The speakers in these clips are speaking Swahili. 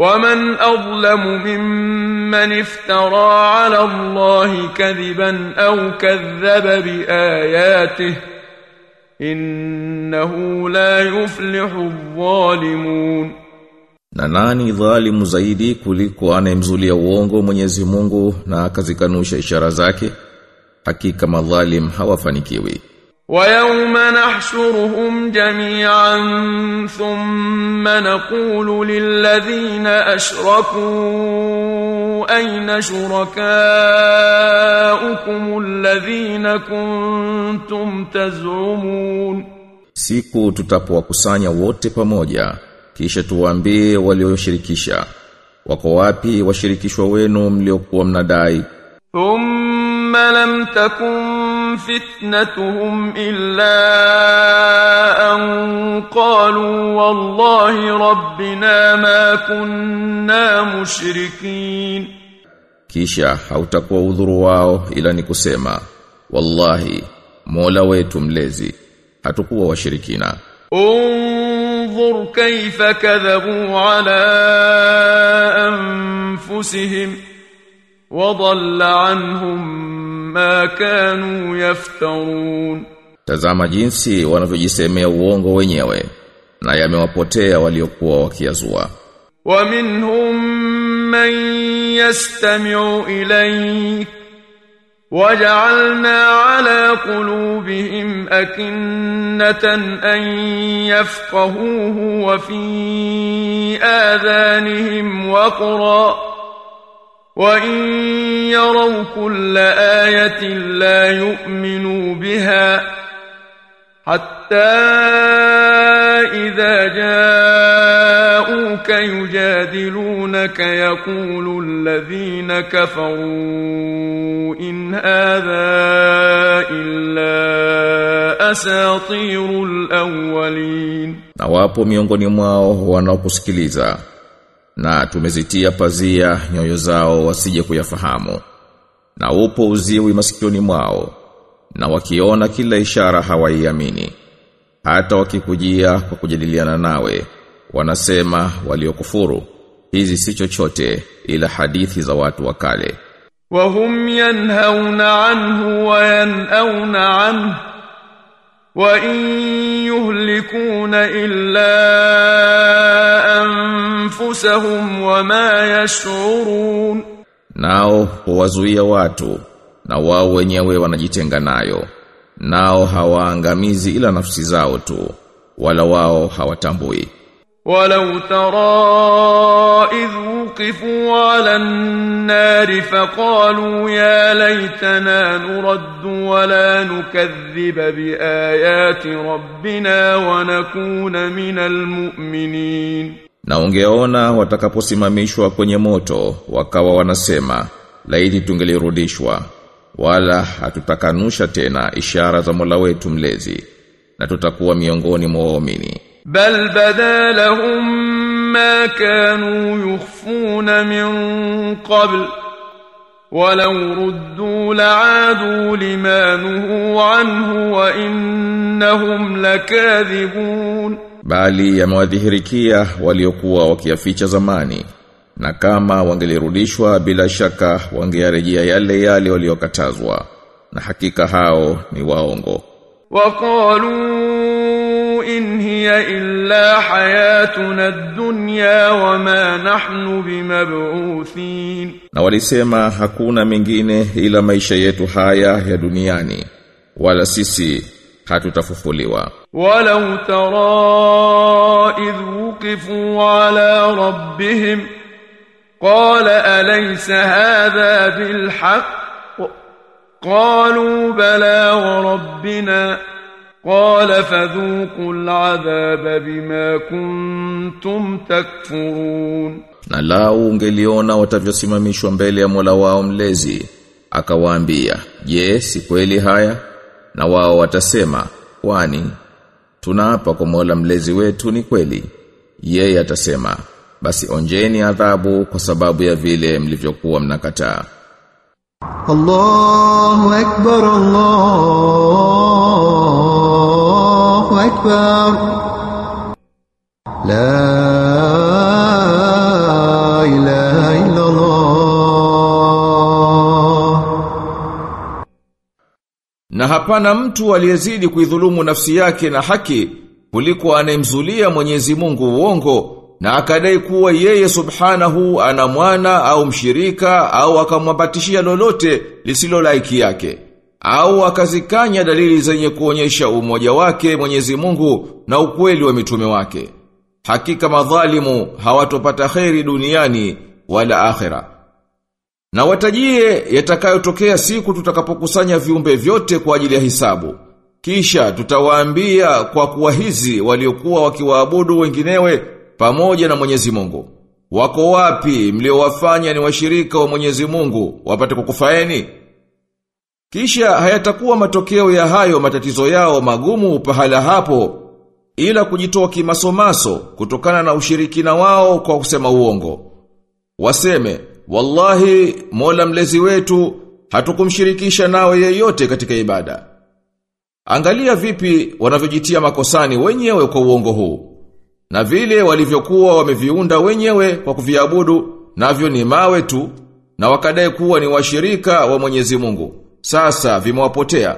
ومن أظلم ممن افترى على الله كذبا أو كذب بآياته إنه لا يفلح الظالمون Na nani dhalimu zaidi kuliko anayemzulia uongo Mwenyezi Mungu na akazikanusha ishara zake? Hakika madhalim hawafanikiwi. ويوم نحشرهم جميعا ثم نقول للذين أشركوا أين شركاؤكم الذين كنتم تزعمون Siku tutapowakusanya wote pamoja, kisha tuwaambie walioshirikisha, wako wapi washirikishwa wenu mliokuwa mnadai? ثم لم تكن فتنتهم إلا أن قالوا والله ربنا ما كنا مشركين Kisha hautakuwa udhuru wao ila ni kusema, wallahi, Mola wetu mlezi, hatukuwa washirikina. انظر كيف كذبوا على أنفسهم وضل عنهم ما كانوا يفترون Tazama jinsi wanavyojisemea uongo wenyewe na yamewapotea waliokuwa wakiazua. ومنهم من يستمع إليك وجعلنا على قلوبهم أكنة أن يفقهوه وفي آذانهم وقرا وإن يروا كل آية لا يؤمنوا بها حتى إذا جاءوك يجادلونك يقول الذين كفروا إن هذا إلا أساطير الأولين Na wapo miongoni mwao wanaokusikiliza na tumezitia pazia nyoyo zao wasije kuyafahamu. Na upo uziwi masikioni mwao na wakiona kila ishara hawaiamini. Hata wakikujia kwa kujadiliana nawe wanasema waliokufuru hizi si chochote ila hadithi za watu wa kale. وهم ينهون عنه وينأون عنه وإن يهلكون إلا أنفسهم وما يشعرون Nao huwazuia watu na wao wenyewe wanajitenga nayo. Nao hawaangamizi ila nafsi zao tu wala wao hawatambui. ولو ترى إذ وقفوا على النار فقالوا يا ليتنا نرد ولا نكذب بآيات ربنا ونكون من المؤمنين Na ungeona watakaposimamishwa kwenye moto wakawa wanasema laiti tungelirudishwa wala hatutakanusha tena ishara za Mola wetu mlezi na tutakuwa miongoni mwa waumini. بل بدا لهم ما كانوا يخفون من قبل ولو ردوا لعادوا لما نهوا عنه وإنهم لكاذبون Bali yamewadhihirikia waliokuwa wakiyaficha zamani na kama wangelirudishwa bila shaka wangearejea yale yale waliokatazwa na hakika hao ni waongo. وقالوا إن هي إلا حياتنا الدنيا وما نحن بمبعوثين Na walisema hakuna mengine ila maisha yetu haya ya duniani wala sisi hatutafufuliwa. ولو ترى إذ وقفوا على ربهم قال أليس هذا بالحق قالوا بلى وربنا قال فذوقوا العذاب بما كنتم تكفرون Na lau ungeliona watavyosimamishwa mbele ya Mola wao mlezi, akawaambia, "Je, si kweli haya?" Na wao watasema, "Kwani tunaapa kwa Mola mlezi wetu ni kweli." Yeye atasema, "Basi onjeni adhabu kwa sababu ya vile mlivyokuwa mnakataa." الله أكبر الله أكبر لا hapana mtu aliyezidi kuidhulumu nafsi yake na haki kuliko anayemzulia Mwenyezi Mungu uongo na akadai kuwa yeye subhanahu ana mwana au mshirika au akamwambatishia lolote lisilo laiki yake au akazikanya dalili zenye kuonyesha umoja wake Mwenyezi Mungu na ukweli wa mitume wake. Hakika madhalimu hawatopata kheri duniani wala akhera. Na watajie yatakayotokea siku tutakapokusanya viumbe vyote kwa ajili ya hisabu. Kisha tutawaambia kwa kuwa hizi waliokuwa wakiwaabudu wenginewe pamoja na Mwenyezi Mungu. Wako wapi mliowafanya ni washirika wa Mwenyezi Mungu wapate kukufaeni? Kisha hayatakuwa matokeo ya hayo matatizo yao magumu pahala hapo ila kujitoa kimasomaso kutokana na ushirikina wao kwa kusema uongo. Waseme, wallahi mola mlezi wetu hatukumshirikisha nawe yeyote katika ibada. Angalia vipi wanavyojitia makosani wenyewe kwa uongo huu. Na vile walivyokuwa wameviunda wenyewe kwa kuviabudu, navyo ni mawe tu, na wakadai kuwa ni washirika wa Mwenyezi Mungu. Sasa vimewapotea.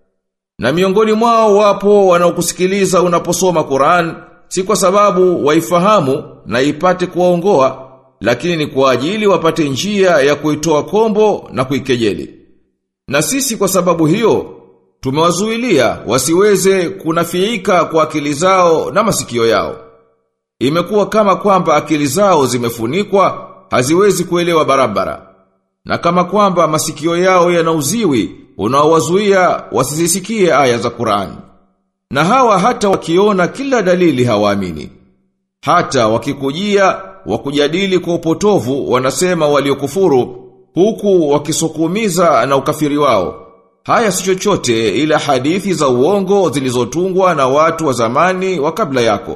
Na miongoni mwao wapo wanaokusikiliza unaposoma Qur'an, si kwa sababu waifahamu na ipate kuwaongoa, lakini ni kwa ajili wapate njia ya kuitoa kombo na kuikejeli. Na sisi kwa sababu hiyo, tumewazuilia wasiweze kunafiika kwa akili zao na masikio yao. Imekuwa kama kwamba akili zao zimefunikwa, haziwezi kuelewa barabara. Na kama kwamba masikio yao yanauziwi, unaowazuia wasizisikie aya za Qur'an. Na hawa hata wakiona kila dalili hawaamini. Hata wakikujia wakujadili kwa upotovu wanasema waliokufuru huku wakisukumiza na ukafiri wao. Haya si chochote ila hadithi za uongo zilizotungwa na watu wa zamani wa kabla yako.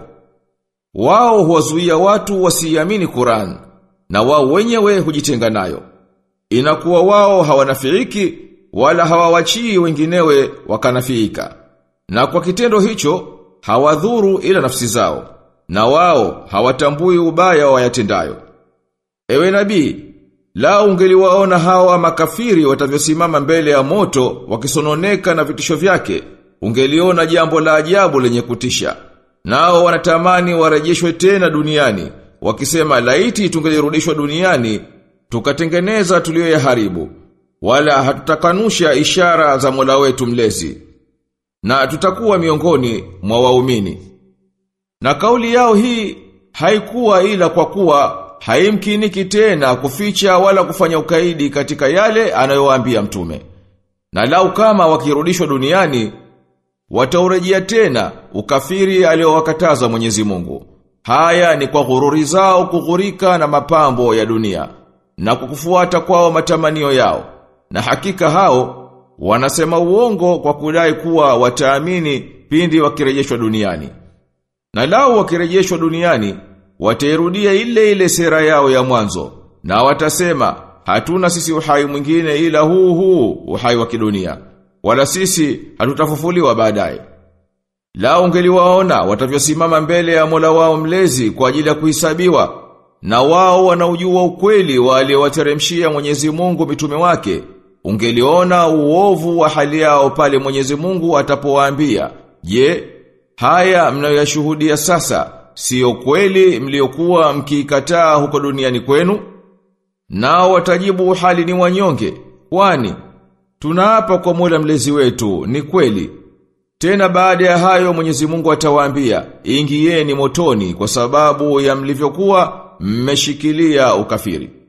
Wao huwazuia watu wasiamini Qur'an na wao wenyewe hujitenga nayo. Inakuwa wao hawanafiiki wala hawawachii wenginewe wakanafiika. Na kwa kitendo hicho hawadhuru ila nafsi zao na wao hawatambui ubaya wayatendayo. Ewe nabii, la ungeliwaona hawa makafiri watavyosimama mbele ya moto wakisononeka na vitisho vyake, ungeliona jambo la ajabu lenye kutisha. Nao wanatamani warejeshwe tena duniani, wakisema laiti tungelirudishwa duniani, tukatengeneza tuliyoyaharibu, wala hatutakanusha ishara za Mola wetu mlezi. Na tutakuwa miongoni mwa waumini. Na kauli yao hii haikuwa ila kwa kuwa haimkiniki tena kuficha wala kufanya ukaidi katika yale anayowaambia mtume. Na lau kama wakirudishwa duniani wataurejea tena ukafiri aliowakataza Mwenyezi Mungu. Haya ni kwa ghururi zao kughurika na mapambo ya dunia na kukufuata kwao matamanio yao. Na hakika hao wanasema uongo kwa kudai kuwa wataamini pindi wakirejeshwa duniani. Na lao wakirejeshwa duniani, watairudia ile ile sera yao ya mwanzo, na watasema, hatuna sisi uhai mwingine ila huu huu uhai wa kidunia, wala sisi hatutafufuliwa baadaye. Lao ungeliwaona watavyosimama mbele ya Mola wao mlezi kwa ajili ya kuhisabiwa, na wao wanaujua ukweli wa aliyowateremshia Mwenyezi Mungu mitume wake, ungeliona uovu wa hali yao pale Mwenyezi Mungu atapowaambia, "Je, haya mnayoyashuhudia sasa sio kweli mliokuwa mkiikataa huko duniani kwenu?" Nao watajibu hali ni wanyonge, kwani tunaapa kwa Mola mlezi wetu, ni kweli. Tena baada ya hayo Mwenyezi Mungu atawaambia, "Ingieni motoni kwa sababu ya mlivyokuwa mmeshikilia ukafiri."